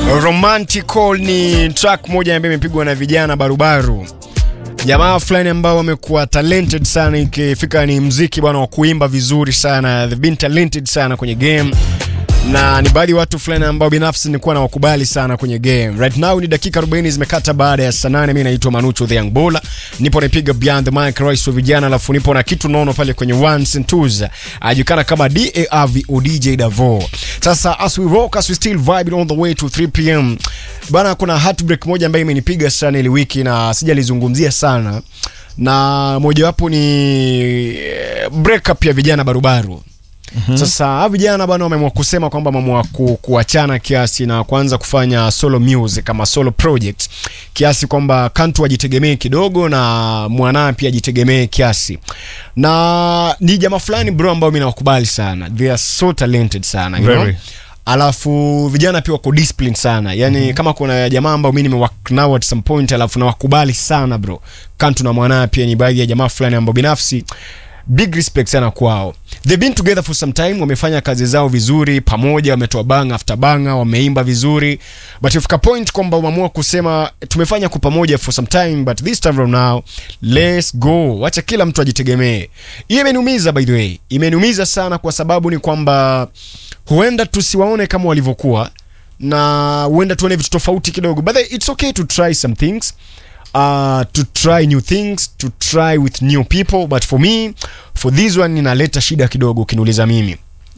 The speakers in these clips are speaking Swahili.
Romantical ni track moja ambayo imepigwa na vijana barubaru, jamaa fulani ambao wamekuwa talented sana, ikifika ni mziki bwana wa kuimba vizuri sana, they've been talented sana kwenye game na ni baadhi ya watu fulani ambao binafsi nilikuwa na wakubali sana kwenye game. Right now ni dakika 40 zimekata baada ya saa 8. Mimi naitwa Manucho the Young Baller, nipo napiga Beyond the Mic Rais wa vijana, alafu nipo na kitu nono pale kwenye ones and twos, ajulikana kama DARV o DJ Davo. Sasa as we rock as we still vibing on the way to 3 pm bana, kuna heartbreak moja ambayo imenipiga sana ile wiki na sijalizungumzia sana, na mojawapo ni breakup ya vijana barubaru. Mm-hmm. Sasa hawa vijana bwana wameamua kusema kwamba wameamua ku, kuachana kiasi na kuanza kufanya solo music kama solo project kiasi kwamba Kantu ajitegemee kidogo na Mwanaa pia ajitegemee kiasi, na ni jamaa fulani bro ambao mimi nawakubali sana, they are so talented sana you know? Very. Alafu vijana pia wako disciplined sana yani, mm-hmm. kama kuna jamaa ambao mimi nimework nao at some point, alafu nawakubali sana bro, Kantu na Mwanaa pia ni baadhi ya jamaa fulani ambao binafsi big respect sana kwao. They've been together for some time, wamefanya kazi zao vizuri pamoja, wametoa bang after banga, wameimba vizuri, but ifika point kwamba wameamua kusema tumefanya kwa pamoja for some time, but this time from now let's go, wacha kila mtu ajitegemee. Hiyo imeniumiza by the way, imeniumiza sana kwa sababu ni kwamba huenda tusiwaone kama walivyokuwa na huenda tuone vitu tofauti kidogo, but it's okay to try some things uh, to try new things to try with new people but for me for this one inaleta shida kidogo ukiniuliza mimi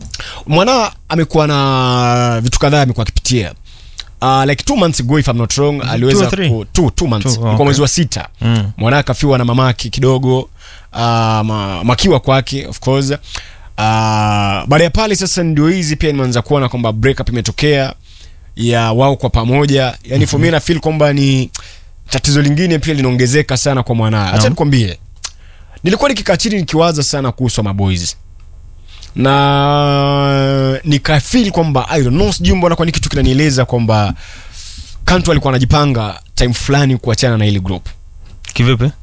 mwana amekuwa na vitu kadhaa amekuwa akipitia Uh, like two months ago if I'm not wrong aliweza or three? ku, two, two months Two, kwa okay. mwezi wa sita Mm. mwana akafiwa na mamake kidogo uh, ma, makiwa kwake of course uh, baada ya pale sasa ndio hizi pia nimeanza kuona kwamba breakup imetokea ya wao kwa pamoja yani for me na feel kwamba ni tatizo lingine pia linaongezeka sana kwa mwanaa acha Naam. nikwambie nilikuwa nikikaa chini nikiwaza sana kuhusu maboys na nikafeel kwamba I don't know sijui mbona kwani kitu kinanieleza kwamba Kantu alikuwa anajipanga time fulani kuachana na ile group Kivipi?